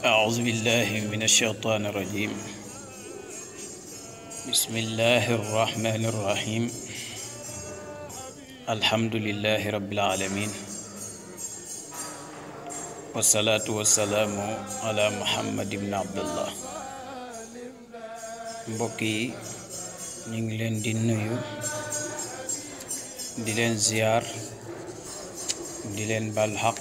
أعوذ بالله من الشيطان الرجيم بسم الله الرحمن الرحيم الحمد لله رب العالمين والصلاة والسلام على محمد بن عبد الله mbokk yi ñu ngi leen di nuyu di leen ziyaar di leen bal xaq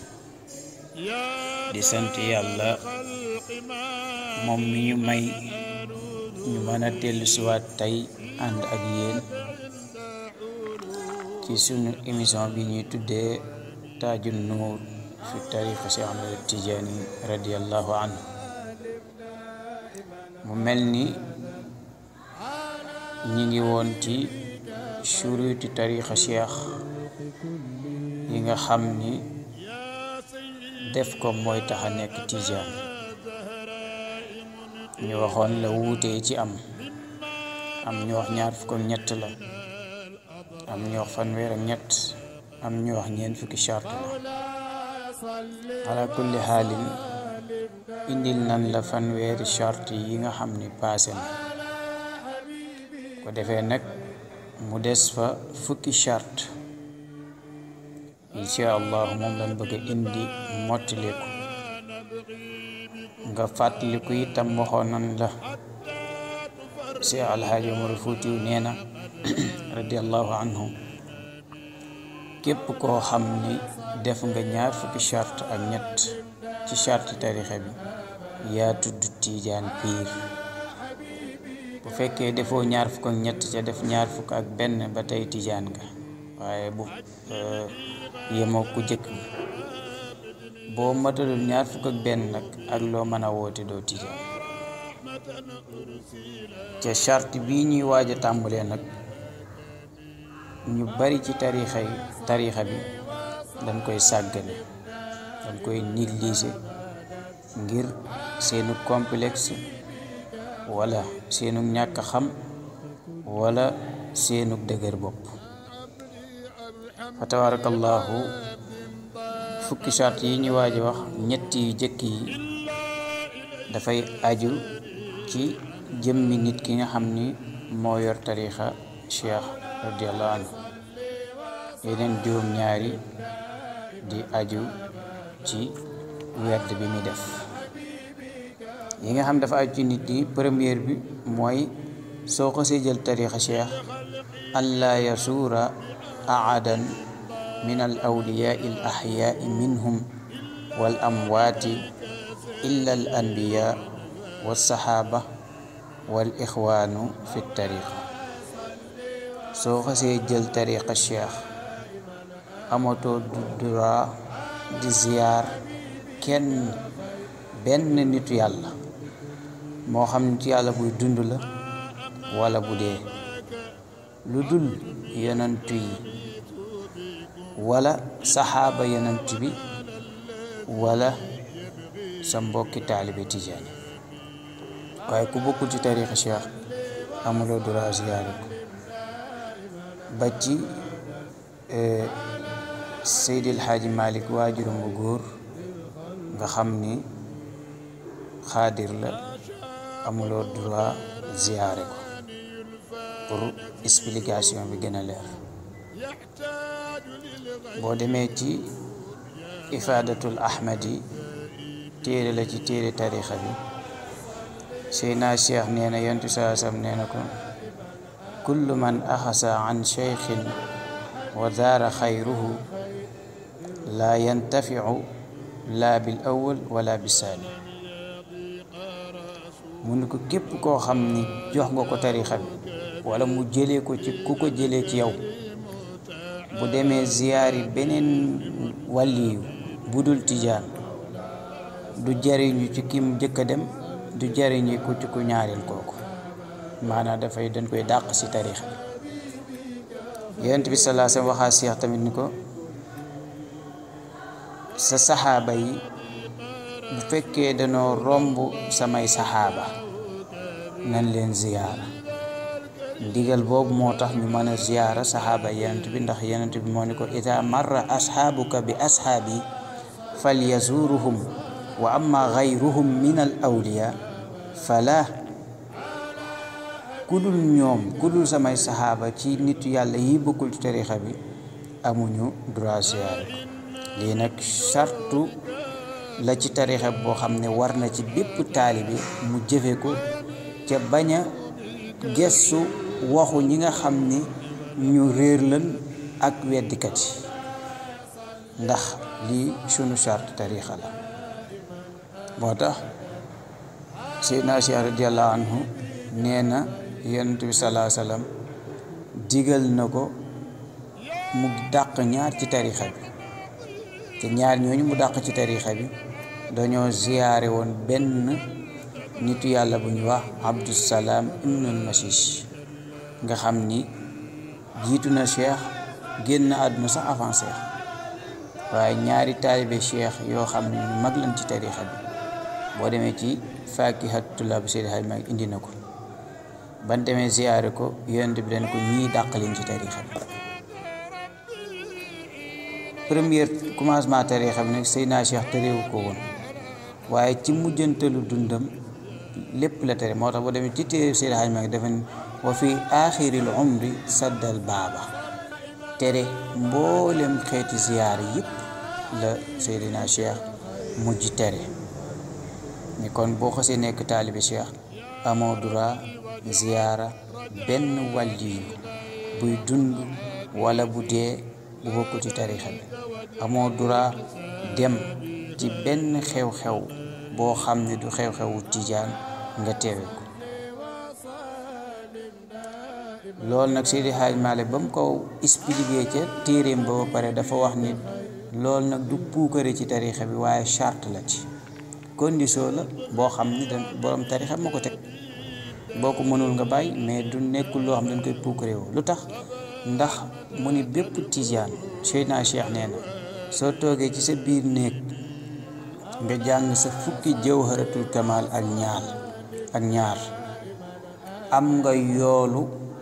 di sant yàlla moom mi ñu may ñu mën a dellu siwaat tey ànd ak yéen ci sunu émission bi ñuy tuddee taaju nuur fi tariqa Cheikh Ahmad Tijaani radiallahu anhu mu mel ni ñi ngi woon ci shuruti tariqa Cheikh yi nga xam ni def ko mooy tax a nekk tijaan ñu waxoon la wuutee ci am am ñu wax ñaar fukk ak ñett la am ñu wax fanweer ak ñett am ñu wax ñeent fukki charte la ala kulli xaalin indil nan la fanweeri charte yi nga xam ni paase na ko defee nag mu des fa fukki charte incha allahu moom lañ bëgg a indi mottaliku nga fàttaliku itam waxoon nan la si alxaaji Umar Fuutiyu nee na radiallahu anhu képp koo xam ni def nga ñaar fukki charte ak ñett ci charte tarixa bi yaa tudd tiijaan piir bu fekkee defoo ñaar fukk ak ñett ca def ñaar fukk ak benn ba tey tiijaan nga waaye bu yemoo ku jëkk bi boo matalul ñaar fukk ak benn nag ak loo mën a woote doo tijaan ca charte bii ñuy waaj a tàmbalee nag ñu bari ci tarixa yi tarixa bi dañ koy sàggane dañ koy négliger ngir seenu complexe wala seenu ñàkk xam wala seenu dëgër bopp fa tabarakallahu fukki charte yi ñu waaj a wax ñetti yu jëkk yi dafay aju ci jëmmi nit ki nga xam ni moo yor tarixa cheikh radiallahu anhu yeneen juróom ñaari di aju ci werd bi muy def yi nga xam dafa aju ci nit yi première bi mooy soo xasee jël tarixa cheikh an laa yasuura aadan min al awliyaa al axyaa minhum wal amwaati illa al anbiyaa wal saxaaba wal ixwaanu fi tariqa soo xasee jël tariqa cheikh amatoo du droit di ziyaar kenn benn nitu yàlla moo xam nitu yàlla buy dund la wala bu dee lu dul yonantu yi wala saxaaba yonent bi wala sa mbokki taalibe tijaani waaye ku bokkul ci tarixa cheikh amuloo droit ziyaare ko ba ci seydil xaaji malik waajuram bu góor nga xam ni xaadir la amuloo droit ziyaare ko pour explication bi gën a leer boo demee ci ifaadatul ahmadi téere la ci téere tarixa bi seyna cheikh nee na yentu saa sam nee na ko kullu man axasa an cheikhin wa daara xayruhu laa yantafiu laa bil awal wala bi saani mu ni ko képp koo xam ni jox nga ko tarixa bi wala mu jëlee ko ci ku ko jëlee ci yow bu demee ziyaari beneen wàlliyu bu dul tijaan du jariñu ci kim jëkk a dem du jariñu ku ci ku ñaareel kooku maanaam dafay dañ koy dàq ci tariix bi yonent bi salaa sallam waxaa seex tamit ni ko sa saxaaba yi bu fekkee danoo romb samay saxaaba nañ leen ziyaara ndigal boobu moo tax ñu mën a ziyaara saxaaba yenent bi ndax yenent bi moo ni ko ida marra asxaabuka bi asxaabi fal yazuruhum wa amma gayruhum min al awliya fala ku dul ñoom ku dul samay saxaaba ci nitu yàlla yi bokkul ci tarixa bi amuñu droit ziyaare ko lii nag sartu la ci tarixa boo xam ne war na ci bépp taalibe mu jëfe ko ca bañ a gestu waxu ñi nga xam ni ñu réer lan ak weddikat yi ndax lii sunu charte tarixa la moo tax Seydina Cheikh radiallahu anhu nee na yonent bi salaa sallam digal na ko mu dàq ñaar ci tarixa bi te ñaar ñooñu mu dàq ci tarixa bi dañoo ziyaare woon benn nitu yàlla bu ñu wax abdusalaam ibnul masiis nga xam ni jiitu na cheikh génn àdduna sax avant cheikh waaye ñaari taalibe cheikh yoo xam ne ñu mag lañ ci tarixa bi boo demee ci faakihatullaa bu Seydi Hajji Maalik indi na ko ban demee ziyaare ko yonent bi dañ ko ñii dàq leen ci tarixa bi première commencement tarixa bi nag Seydina Cheikh terewu ko woon waaye ci mujjantalu dundam lépp la tere moo tax boo demee ci téere Seydi Hajji Maalik dafa ne wa fi aaxiril umri saddal baaba tere mboolem xeeti ziyaar yëpp la Seydina Cheikh mujj tere ni kon boo xasee nekk taalibe Cheikh amoo droit ziyaara benn wàlliyu buy dund wala bu dee bu bokku ci tarixa bi amoo droit dem ci benn xew-xew boo xam ne du xew-xewu tijaan nga teewe ko loolu nag Seydi Haaj Maalik ba mu ko expliqué ca téeréem ba ba pare dafa wax ni loolu nag du puukare ci tarixa bi waaye charte la ci condition la boo xam ni da borom tarixa ma ko teg boo ko mënul nga bàyyi mais du nekkul loo xam ne dañ koy puukare woo lu tax ndax mu ni bépp tijaan Seydina Cheikh nee na soo toogee ci sa biir néeg nga jàng sa fukki jawharatul kamal ak ñaar ak ñaar am nga yoolu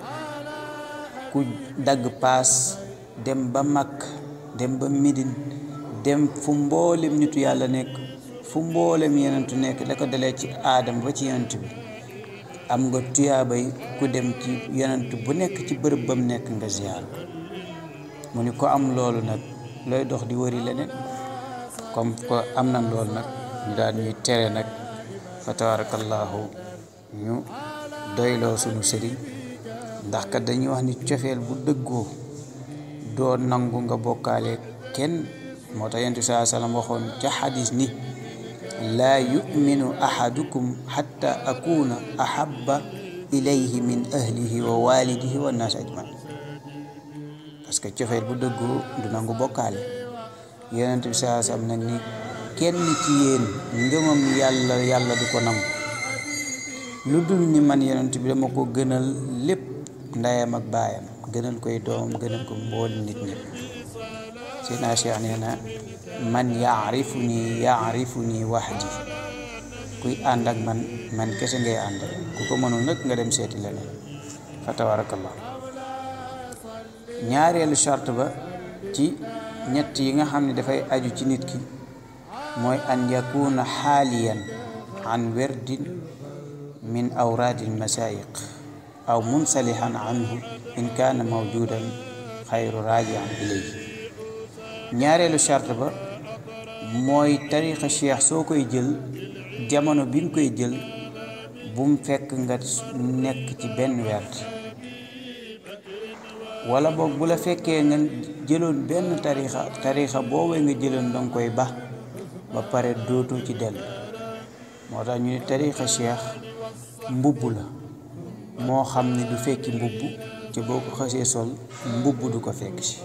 ku dagg paas dem ba Makk dem ba Midine dem fu mboolem nitu yàlla nekk fu mboolem yenentu nekk la ko dalee ci aadam ba ci yenent bi am nga tuyaabay ku dem ci yenent bu nekk ci bërëb bam nekk nga ziyaar ko mu ni ko am loolu nag looy dox di wëri leneen comme ko am na loolu nag ñu daal ñuy tere nag fa tabarakallahu ñu doyloo sunu sëriñ ndax kat dañuy wax ni cofeel bu dëggoo doo nangu nga bokkaale kenn moo tax yonent bi saa sallam waxoon ca xadis ni laa yuminu ahadukum xatta akuna ahabba ilayhi min ahlihi wa walidihi wa naas ajmain parce que cofeel bu dëggoo du nangu bokkaale yonent bi saa sallam nag ni kenn ci yéen ngëmam yàlla yàlla du ko nangu lu dul ni man yonent bi dama ko gënal lépp ndeyam ak baayam gënal koy doomam gënal ko mbooli nit ñëpp Seydina Cheikh nee na man yaarifu nii yaarifu nii wahdi kuy ànd ak man man kese ngay àndal ku ko mënul nag nga dem seeti leneen fa tabarakallah ñaareelu charte ba ci ñett yi nga xam ne dafay aju ci nit ki mooy an yakuna xaaliyan an werdin min awraadi almasaayiq aw munsalihan anhu in kaana mawjudan xayru raajian ilayhi ñaareelu charte ba mooy tariqa cheikh soo koy jël jamono bi nga koy jël bum fekk nga nekk ci benn werd wala boog bu la fekkee nga jëloon benn tarixa tarixa boobee nga jëloon danga koy ba ba pare dootoo ci dellu moo tax ñu ne tarixa cheikh mbubb la moo xam ne du fekki mbubb te boo ko xasee sol mbubb du ko fekk si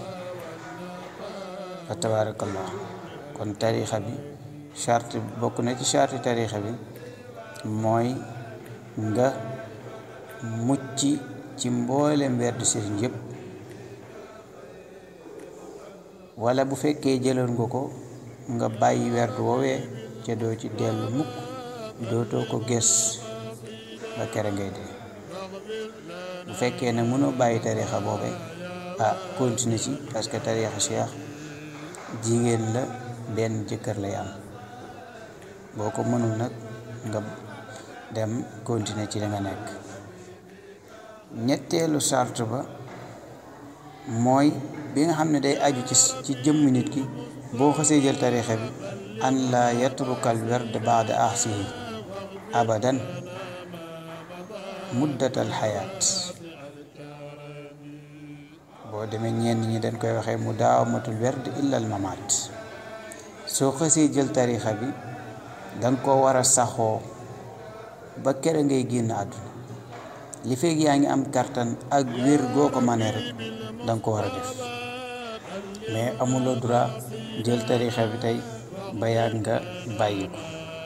fa tabarakallah kon tarixa bi charte bokk na ci charte tarixa bi mooy nga mucc ci mboolem werd sëriñ yëpp wala bu fekkee jëloon nga ko nga bàyyi werd woowee ca doo ci dellu mukk dootoo ko gës ba kere ngay dee bu fekkee ne mënoo bàyyi tarixa boobe ah continue ci parce que tarixa cheikh jigéen la benn jëkkër lay am boo ko mënul nag nga dem continuer ci li nga nekk ñetteelu sart ba mooy bi nga xam ne day aju ci ci jëmm nit ki boo xasee jël tarixa bi an la yatrukal werd baada ahsihi abadan muddatal xayaat boo demee ñenn ñi dañ koy waxee mu daawamatul werd illal mamaat soo xasee jël tarixa bi danga ko war a saxoo ba kere ngay génn àdduna li feeg yaa ngi am kartan ak wér goo ko manee rek danga ko war a def mais amuloo droit jël tarixa bi tey ba yàgg nga bàyyi ko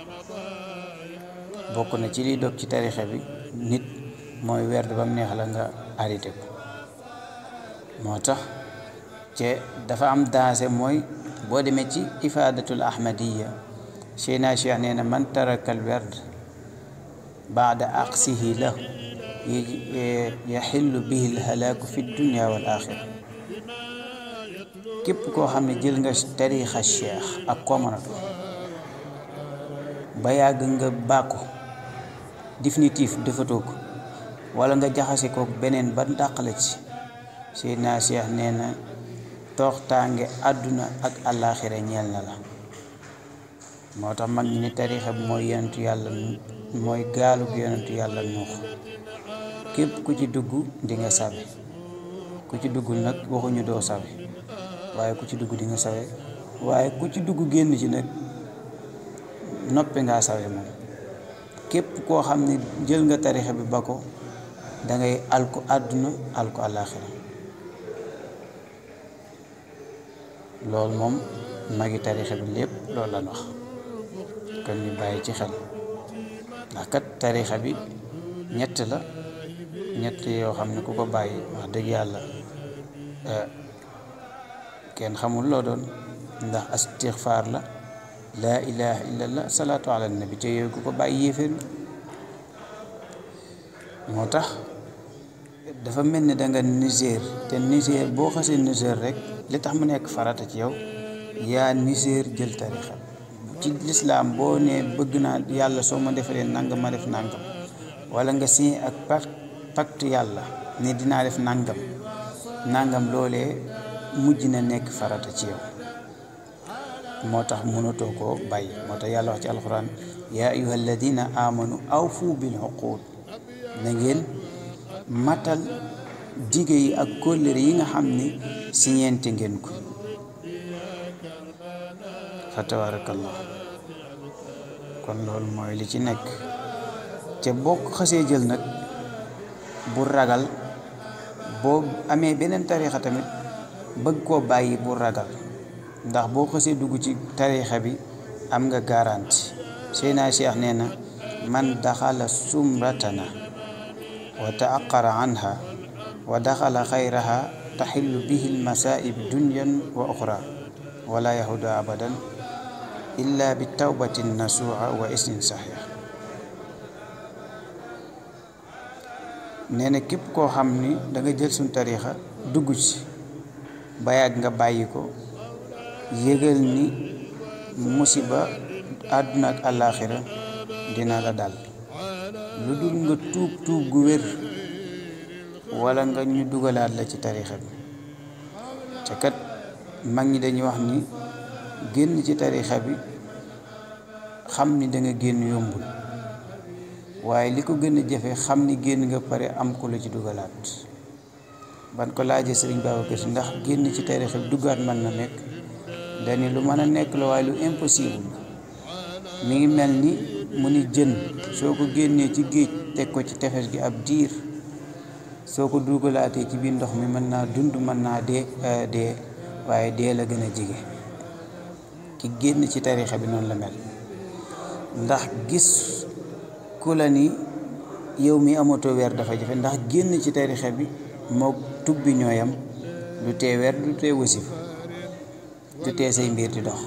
bokk na ci liy dog ci tarixa bi nit mooy werd ba mu neex la nga arrêté ko moo tax ce dafa am daase mooy boo demee ci ifaadatul ahmadiya Cheyna Cheikh nee na man tarakal werd baada aqsihi lahu yaxillu bihi lhalaaku fi dunia wal axira képp koo xam ne jël nga tarixa cheikh ak koo mën a doon ba yàgg nga bàkku définitif defatoo ko wala nga jaxase ko beneen ba dàqale ci Seydina Cheikh nee na tooxtaange àdduna ak àllaaxira ñeel na la moo tax mag ñi ni tarixa bi mooy yonentu yàlla mooy gaalu bi yonentu yàlla nuux képp ku ci dugg di nga sawe ku ci dugg nag waxuñu doo sawe waaye ku ci dugg di nga sawe waaye ku ci dugg génn ci nag noppi ngaa sawe moom képp koo xam ne jël nga tarixa bi ba ko dangay alku àdduna alku àllaaxira loolu moom magi tarixa bi lépp loolu lan wax kon ñu bàyyi ci xel ndax kat tarixa bi ñett la ñett yoo xam ne ku ko bàyyi wax dëgg yàlla kenn xamul loo doon ndax astixfaar la laa ilaha illallah salaatu ala nabi te yooyu ku ko bàyyi yéeféer moo tax dafa mel ni da nga niséer te niséer boo xasee niséer rek li tax mu nekk farata ci yow yaa niséer jël tarixa ci lislaam boo ne bëgg naa yàlla soo ma defalee nangam ma def nangam wala nga signé ak pacte yàlla ne dinaa def nangam nangam loolee mujj na nekk farata ci yow moo tax mënatoo koo bàyyi moo tax yàlla wax ci alquran yaa ayuha alladina amanu awfu bil uqud na ngeen matal dige yi ak kóllëre yi nga xam ne siñeente ngeen ko fa tabarakallah kon loolu mooy li ci nekk te boo ko xasee jël nag bu ragal boo amee beneen tarixa tamit bëgg koo bàyyi bu ragal ndax boo xasee dugg ci tarixa bi am nga garanti Seydina Cheikh nee na man daxala sumratana wa taaqara anha wa daxala xayraha taxillu bihi lmasaib dunyan wa oxra wala yahudu abadan illa bi tawbatin nasuha wa isnin saxiix nee na képp koo xam ni da nga jël suñ tarixa dugg ci ba yàgg nga bàyyi ko yëgal ni musiba àdduna ak àllaaxira dina la dal lu dul nga tuub tuub gu wér wala nga ñu dugalaat la ci tarixa bi te kat mag ñi dañuy wax ni génn ci tarixa bi xam ni da nga génn yombul waaye li ko gën a jafe xam ni génn nga pare am ku la ci dugalaat ban ko laajee sëriñ Babacar Si ndax génn ci tarixa bi duggaat mën na nekk dani lu mën a nekk la waaye lu impossible mi ngi mel ni mu ni jën soo ko génnee ci géej teg ko ci tefes gi ab diir soo ko dugalaatee ci biir ndox mi mën naa dund mën naa dee dee waaye dee la gën a jige ki génn ci tarixa bi noonu la mel ndax gis ku la ni yow mi amatoo weer dafa jafe ndax génn ci tarixa bi moo tubbi ñooyam du tee weer du tee wasif du tee say mbir di dox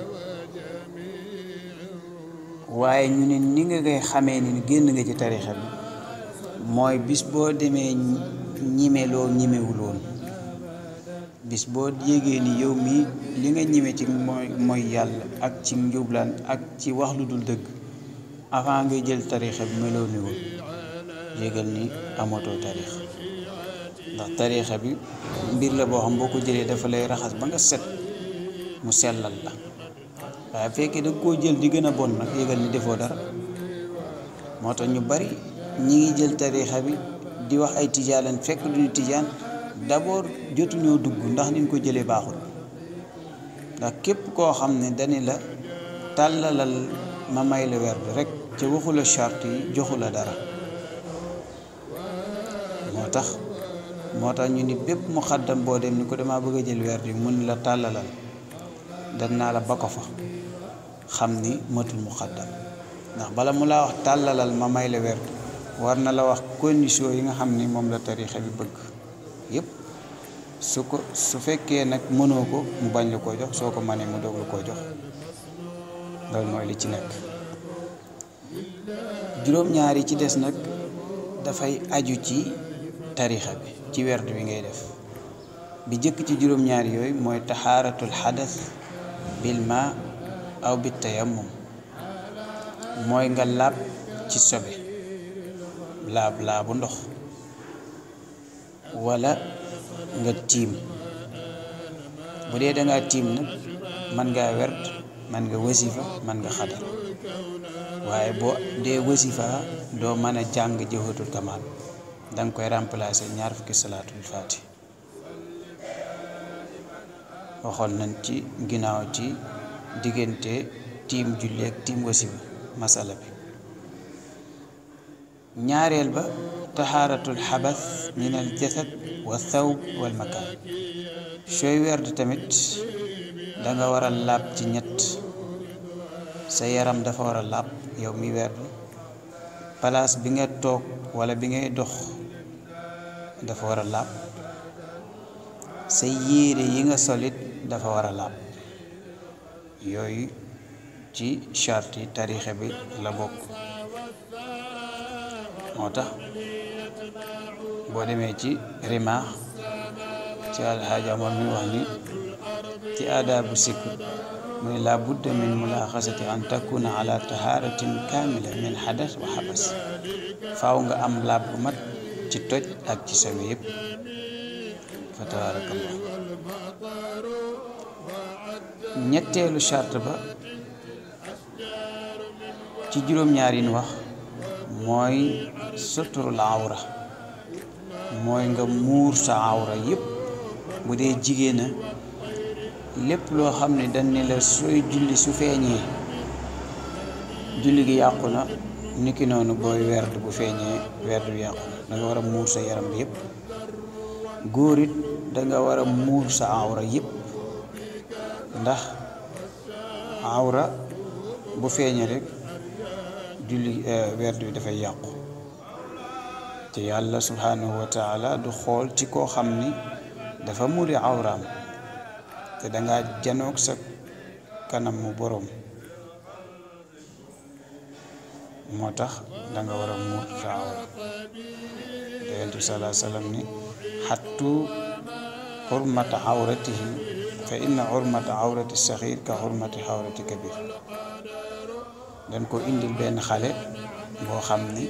waaye ñu ne ni nga koy xamee ni génn nga ci tarixa bi mooy bis boo demee ñime loo ñimewul woon bis boo yégee ni yow mii li nga ñëwee ci mooy mooy yàlla ak ci njublaan ak ci wax lu dul dëgg avant ngay jël tariixa bi meloo ni woon yégal ni amatoo tariixa ndax tariixa bi mbir la boo xam boo ko jëlee dafa lay raxas ba nga set mu sellal la waaye fekkee da koo jël di gën a bon nag yégal ni defoo dara moo tax ñu bari ñi ngi jël tariixa bi di wax ay tijaalan fekk duñu tijaan d'abord jotuñoo dugg ndax niñ ko jëlee baaxul ndax képp koo xam ne dani la tàllalal ma may la werd rek ca waxula charte yi joxu la dara moo tax moo tax ñu ni bépp mu xaddam boo dem ni ko dama bëgg a jël werd yi mun la tàllalal dan naa la ba ko fa xam ni matul mu xaddam ndax bala mu laa wax tàllalal ma may la werd war na la wax condition yi nga xam ni moom la tariixa bi bëgg yépp su ko su fekkee nag mënoo ko mu bañ la koo jox soo ko mënee mu doog la koo jox loolu mooy li ci nekk juróom-ñaar yi ci des nag dafay aju ci tariixa bi ci werd bi ngay def bi jëkk ci juróom-ñaar yooyu mooy taxaaratul xadas bil ma aw bi tayammum mooy nga laab ci sobe laab laabu ndox wala nga tiim bu dee dangaa tiim nag man ngaa werd man nga wasifa man nga xadar waaye boo dee wasifa doo mën a jàng jawhatul kamal danga koy remplacer ñaar fukki salaatul faati waxoon nañ ci ginnaaw ci diggante tiim julli ak tiim wasifa masala bi ñaareel ba taxaaratul xabas min al jasad wa thawb wal makaan sooy werd tamit danga war a laab ci ñett sa yaram dafa war a laab yow mi werd palaas bi nga toog wala bi ngay dox dafa war a laab sa yéere yi nga solit dafa war a laab yooyu ci charte yi tariixa bi la bokk moo tax boo demee ci rimaax ci alxaaji Omar mi wax ni ci aadaabu sikk mu ne laa budda min mulaaxasati an takuna ala tahaaratin kaamila min xadas wa xabas faaw nga am laab bu mat ci toj ak ci sobe yépp fa tabaarakallah ñetteelu charte ba ci juróom-ñaar yi ñu wax mooy suturul awra mooy nga muur sa awra yépp bu dee jigéena lépp loo xam ne dañ ne la sooy julli su feeñee julli gi yàqu na niki noonu booy werd bu feeñee werd bi yàqu na danga war a muur sa yaram bi yépp góor it danga war a muur sa awra yépp ndax awra bu feeñee rek julli werd bi dafay yàqu te yàlla subhanahu wa taala du xool ci koo xam ni dafa muri awraam te danga janoog sa kanam mu boroom moo tax danga war a muur sa awra te yonent bi salaa sallam ni xattu xurmata awratihim fa inna xurmata awrati saxiir ka xurmati awrati kabir dañ ko indil benn xale boo xam ni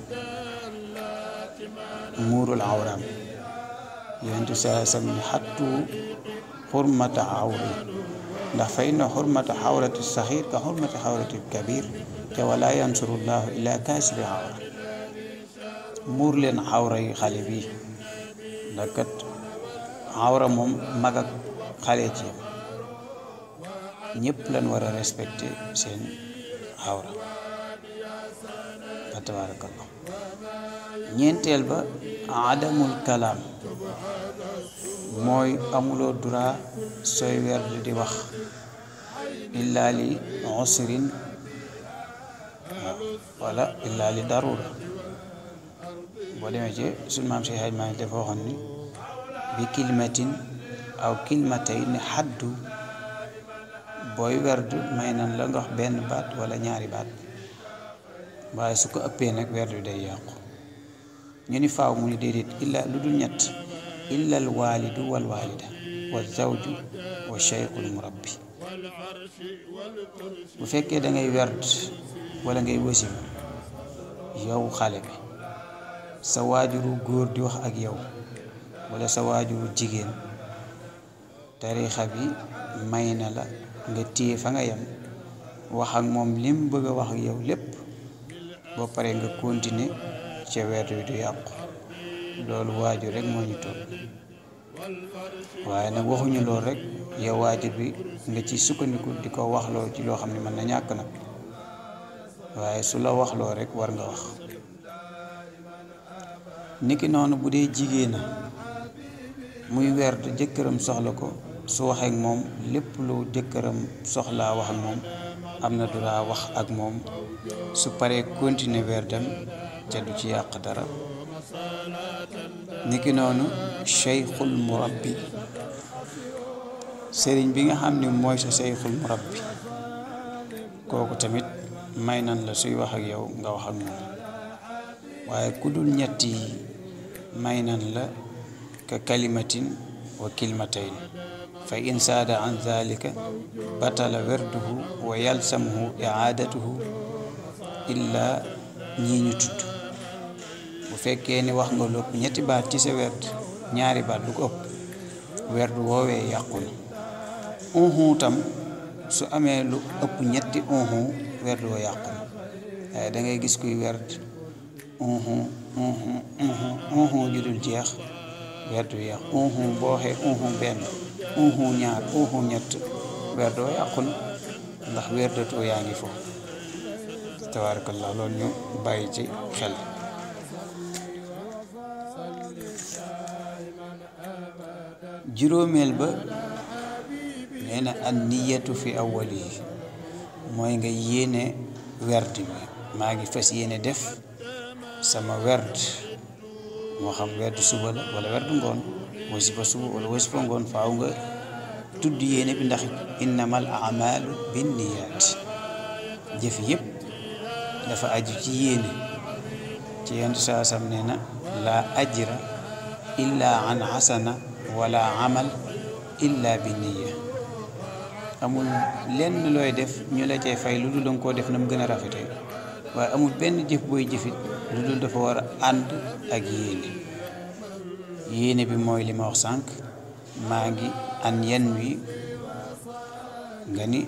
muurul awraam yonent bi salaa sallam ni xattu xurmata awri ndax fa inna xurmata xawrati saxiir ka xurmati xawrati kabir te wala yansurullahu illa kaasibi xawra muur leen xawra yi xale bi ndax kat xawra moom mag ak xale ci yam ñëpp lañ war a respecté seen xawra fa tabarakallah ñeenteel ba adamul kalaam mooy amuloo droit sooy werd di wax illaa li usrin wala illaa li darura boo demee ci suñ maam si xaj maa dafa waxoon ni bi kilimatin aw kilimatayni xaddu booy werd may nan la nga wax benn baat wala ñaari baat waaye su ko ëppee nag werd bi day yàqu ñu ni faaw mu ni déedéet illa lu dul ñett illal waalidu wal waalida wa zawju wa cheikhul murabbi bu fekkee da ngay werd wala ngay wasim yow xale bi sa waajuru góor di wax ak yow wala sa waajuru jigéen tarixa bi may na la nga téye fa nga yem wax ak moom lim bëgg a wax ak yow lépp boo paree nga continuer ca werd wi du yàqu loolu waajur rek moo ñu toll waaye nag waxuñu loolu rek yow waajur bi nga ci sukkandiku di ko waxloo ci loo xam ne mën na ñàkk nag waaye su la waxloo rek war nga wax niki noonu bu dee jigéena muy werd jëkkëram soxla ko su waxee ak moom lépp lu jëkkëram soxlaa wax ak moom am na droit wax ak moom su paree continuer werdam ca du ci yàq dara niki noonu cheikhul murabbi sëriñ bi nga xam ne mooy sa cheikhul murabbi kooku tamit may nan la suy wax ak yow nga wax ak moom waaye ku dul ñett yi may nan la ka kalimatin wa kilmatayn fa in saada an dhalika batala werduhu wa yalsamuhu iaadatuhu illa ñii ñu tudd bu fekkee ni wax nga lépp ñetti baat ci sa werd ñaari baat lu ko ëpp werd woowee yàqu na unhu tam su amee lu ëpp ñetti unhu werd woo yàqu na waaye da ngay gis kuy werd unhu unhu unhu unhu ju dul jeex werd wi yàqu unhu boo waxee unhu benn unhu ñaar unhu ñett werd woo yàqu na ndax werdatoo yaa ngi foofu tabaarakallah loolu ñu bàyyi ci xel juróomeel ba nee na an niyatu fi awwali yi mooy nga yéene werd bi maa ngi fas yéene def sama werd moo xam werd suba la wala werd ngoon wasifa suba wala wasifa ngoon faaw nga tudd yéene bi ndax innamal amalu binniyaat jëf yépp dafa aju ci yéene ci yenn saa sam nee na laa ajra illa an xasana wala amal illa bi niya amul lenn looy def ñu la cay fay lu dul danga koo def na mu gën a rafetee waaye amul benn jëf booy jëfit lu dul dafa war a ànd ak yéene yéene bi mooy li ma wax sànq maa ngi an yan wi nga ni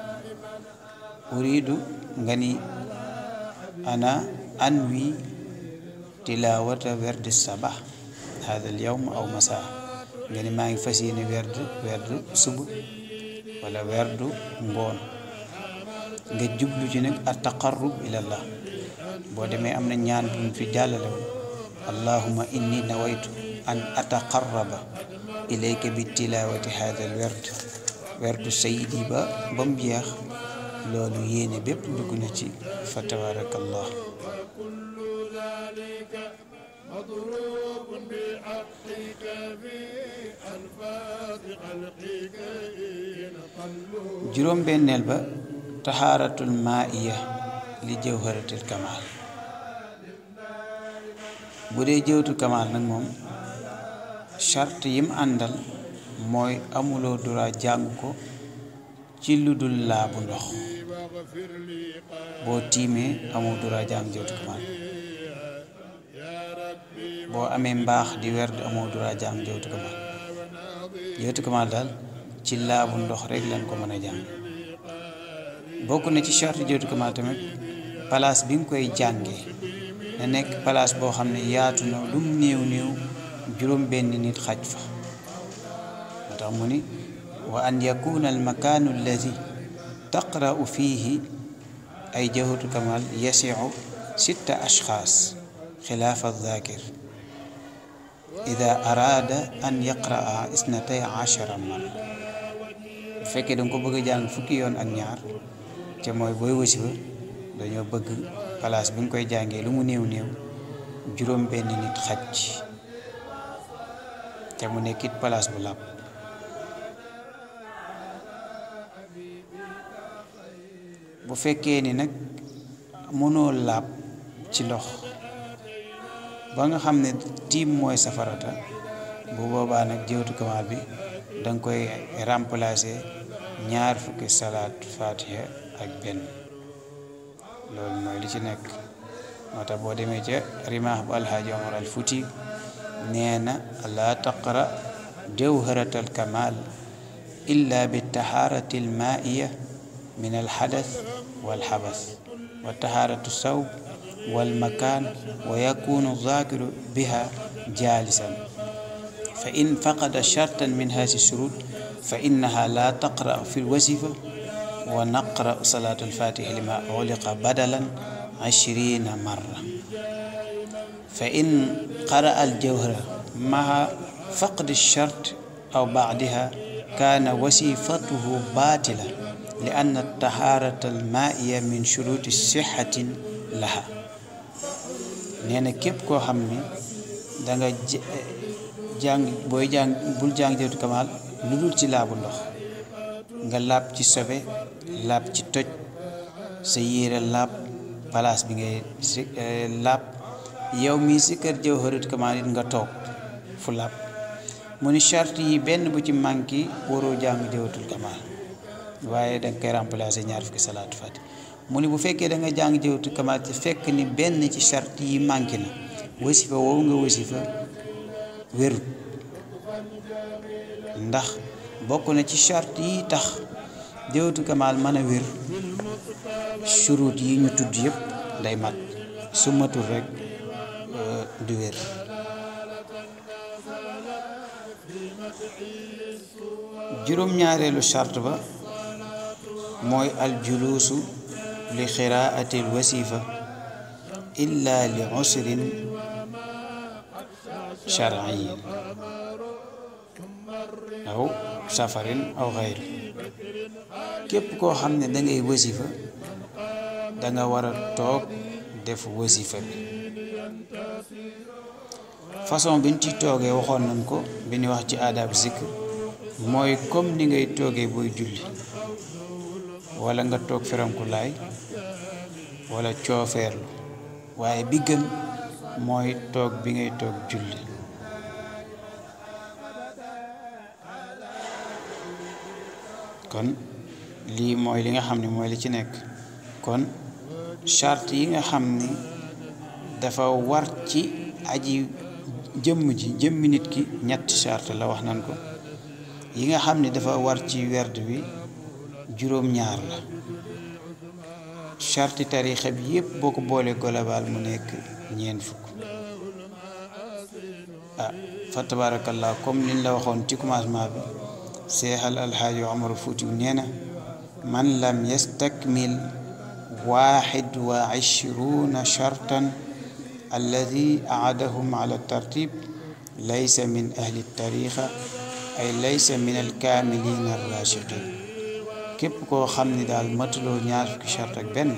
uridu nga ni ana an wi tilawata werdi sabax hada al yawm aw masaa nga ni maa ngi fas yéene werd werd suba wala werdu ngoon nga jublu ci nag at taqarrub ilallah boo demee am na ñaan bu mu fi jàllale woon allahuma inni nawaytu an ataqarraba ilayka bi tilawati hada al werd werdu sayidi ba ba mu jeex loolu yéene bépp dugg na ci fa tabarakallah مضروب بحقك في أنفاس خلقك إن طلوا juróom benneel ba taxaaratul maaiya li jawharatil kamal bu dee jëwtu kamal nag moom charte yim àndal mooy amuloo dura jàng ko ci lu dul laabu ndox واغفر لي boo tiimee amoo dura jàng jëwtu kamal يا ربي boo amee mbaax di werd amoo dura jàng jëwtu kamal jëwtu kamal daal ci laabu ndox rek lañ ko mën a jàng bokk na ci charte jëwtu kamal tamit place bi nga koy jàngee na nekk place boo xam ne yaatu na lum néew néew juróom benn nit xaj fa moo tax mu ni wa an yakuna al makaanu alladi taqra'u fiihi ay jawhatu kamal yasiu sitta ashxaas xilaafa dhaakir ida araada an yaqra'a isnatay ashara marra bu fekkee danga ko bëgg a jàng fukki yoon ak ñaar te mooy booy wasifa dañoo bëgg place bi nga koy jàngee lu mu néew néew juróom benn nit xaj ci te mu nekkit place bu làpp bu fekkee ni nag mënoo laab ci ndox ba nga xam ne tiim mooy safarata bu boobaa nag jëwtu kamaal bi danga koy remplacer ñaar fukki salaat fatiha ak benn loolu mooy li ci nekk moo tax boo demee ca rimaax bu alhaaji omar al futi nee na laa taqra jawharat al kamal illa bi taharati al maaiya min al xadath wal xabas wa taharatu sawb wal makaan wa yakunu zaakiru biha jaalisan fa in faqada shartan min haasi shurut fa innaha la taqra fi lwasifa wa naqra salaatu alfatihi lima uliqa badalan ashrina marra fa in qara aljawhara maha faqdi shart aw bacdiha kaana wasifatuhu batila li anna altaharata almaiya min shuruti sixatin laha nee na képp koo xam ne danga jàng booy jàng bul jàng jawtu kamal lu dul ci laabu ndox nga laab ci sobe laab ci toj sa yére laab palaas bi ngay si laab yow mii si kër jawharatul kamal it nga toog fu laab mu ni charte yi benn bu ci manqué waroo jàng jawharatul kamal waaye danga koy remplacer ñaar fukki salaatu fati mu ni bu fekkee da nga jàng jawharatul kamal te fekk ni benn ci charte yi manqué na wasifa woowu nga wasifa wérut ndax bokk na ci charte yi tax jawharatul kamal mën a wér churut yi ñu tudd yëpp day mat su matul rek du wér juróom-ñaareelu charte ba mooy aljuluusu li xiraati alwasifa illa li usrin sharciyin aw safarin aw xayri képp koo xam ne dangay wasifa danga war a toog def wasifa bi façon bi ñu ci toogee waxoon nañ ko bi ñu wax ci aadab zikr mooy comme ni ngay toogee booy julli wala nga toog feranku laay wala coofeerlu waaye bi gën mooy toog bi ngay toog julli kon lii mooy li nga xam ne mooy li ci nekk kon charte yi nga xam ni dafa war ci aji jëmm ji jëmmi nit ki ñetti charte la wax nan ko yi nga xam ne dafa war ci werd bi juróom-ñaar la charte tarixa bi yépp boo ko boolee global mu nekk ñeent fukk ah fa tabarakallah comme liñ la waxoon ci commencement bi seexal alxaaji Omar Fuuti nee na man lam yastakmil waaxid wa ishruuna shartan alladi aadahum ala tartib laysa min ahli tariqa ay laysa min alkaamilin arrachiqin képp koo xam ni daal matuloo ñaar fukki chart ak benn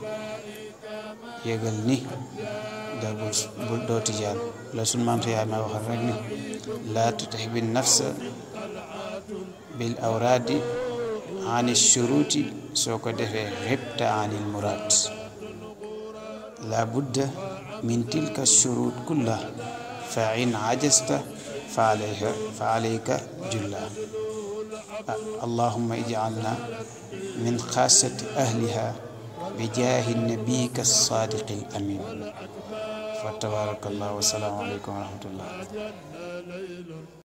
yëgal ni da bul doo tijaan la sun maamte yaa ma waxal rek ni laa tutix bi nafsa bil awraadi ani shuruuti soo ko defee xibta anil muraad la budda min tilka shurut kulla fa in ajasta fa alayka fa alayka julla allahumma ij'alna min xaasati ahliha bi jaahi nabiyika sadiqi al amin fa tabaraka allah wa salaamu alaykum wa rahmatullah